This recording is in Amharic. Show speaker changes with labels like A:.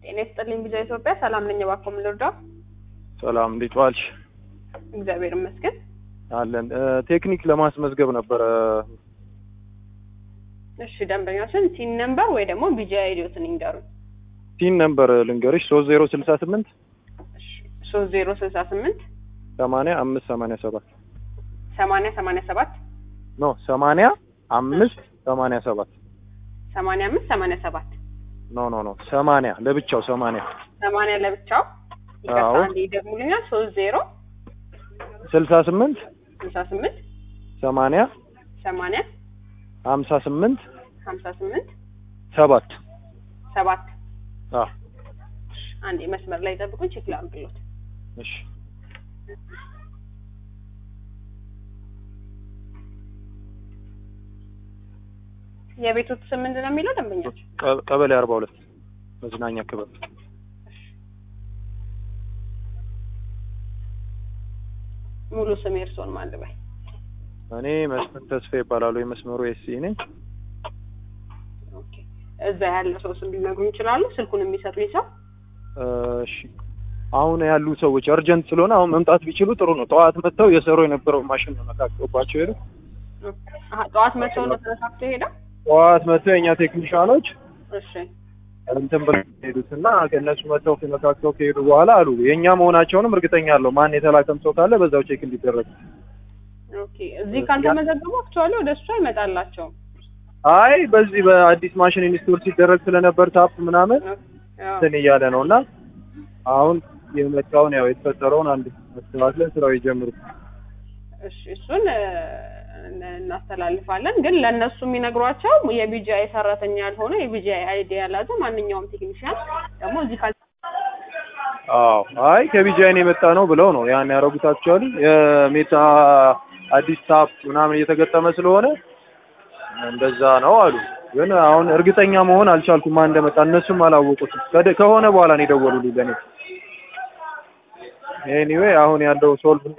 A: ጤና ይስጥልኝ ቢዛ ኢትዮጵያ ሰላም ነኝ። እባክዎ ምን ልርዳው?
B: ሰላም እንዴት ዋልሽ?
A: እግዚአብሔር ይመስገን።
B: አለን እ ቴክኒክ ለማስመዝገብ ነበረ።
A: እሺ ደንበኛችን ሲን ነምበር ወይ ደግሞ ቢጂ አይዲዎትን ይንገሩኝ።
B: ቲን ነምበር ልንገርሽ ሶስት ዜሮ ስልሳ ስምንት
A: ሶስት ዜሮ ስልሳ ስምንት
B: ሰማንያ አምስት ሰማንያ ሰባት
A: ሰማንያ ሰማንያ ሰባት
B: ኖ ሰማንያ አምስት ሰማንያ ሰባት
A: ሰማንያ አምስት ሰማንያ ሰባት
B: ኖ ኖ ኖ ሰማንያ ለብቻው ሰማንያ
A: ሰማንያ ለብቻው ይቅርታ
B: አዎ።
A: አንዴ ይደግሙልኛል። ሶስት ዜሮ
B: ስልሳ ስምንት
A: ስልሳ ስምንት
B: ሰማንያ
A: ሰማንያ
B: ሀምሳ ስምንት
A: ሀምሳ ስምንት
B: ሰባት
A: ሰባት
B: አ
A: አንዴ መስመር ላይ ጠብቁኝ፣ ቼክ ላድርግሎት።
B: እሺ
A: የቤቶት ስም ምንድን ነው የሚለው ደንበኛች?
B: ቀ- ቀበሌ አርባ ሁለት መዝናኛ ክበብ
A: ሙሉ ስም የእርስዎን ማን ልበል?
B: እኔ መስፍን ተስፋ ይባላሉ የመስመሩ ኤሲ ነኝ
A: ኦኬ። እዛ ያለ ሰው ስም ሊነግሩኝ ይችላሉ? ስልኩን የሚሰጡኝ ሰው?
B: እ እሺ አሁን ያሉ ሰዎች አርጀንት ስለሆነ አሁን መምጣት ቢችሉ ጥሩ ነው። ጠዋት መጥተው የሰሩ የነበረው ማሽን ነው ነካክቶባቸው ሄዱ።
A: አሀ፣ ጠዋት መጥተው ነው ተነሳክቶ ሄዳ?
B: ጠዋት መጥተው የእኛ ቴክኒሻኖች
A: እሺ
B: እንትን ብለው ሄዱት እና ከእነሱ መጥተው ነካክተው ከሄዱ በኋላ አሉ የእኛ መሆናቸውንም እርግጠኛ አለው። ማን የተላከም ሰው ካለ በዛው ቼክ እንዲደረግ።
A: ኦኬ። እዚህ ካልተመዘገቡ አክቹዋሊ ወደ እሱ አይመጣላቸውም።
B: አይ በዚህ በአዲስ ማሽን ኢንስቶል ሲደረግ ስለነበር ታፕ ምናምን
A: አዎ።
B: እንትን እያለ ነው እና አሁን የመጣውን ያው የተፈጠረውን አንድ መስተካከል ስራው ይጀምሩ።
A: እሺ እሱን እ፣ እናስተላልፋለን። ግን ለእነሱ የሚነግሯቸው የቢጂአይ ሰራተኛ ያልሆነ የቢጂአይ አይዲ ያላዘ ማንኛውም ቴክኒሽያን ደግሞ እዚህ ካል
B: አዎ አይ ከቢጃይን የመጣ ነው ብለው ነው ያን ያደረጉት። አክቹዋሊ የሜታ አዲስ ታፕ ምናምን እየተገጠመ ስለሆነ እንደዛ ነው አሉ። ግን አሁን እርግጠኛ መሆን አልቻልኩም ማን እንደመጣ። እነሱም አላወቁትም። ከደ- ከሆነ በኋላ ነው የደወሉልኝ ለኔ። ኤኒዌይ አሁን ያለው ሶልቭ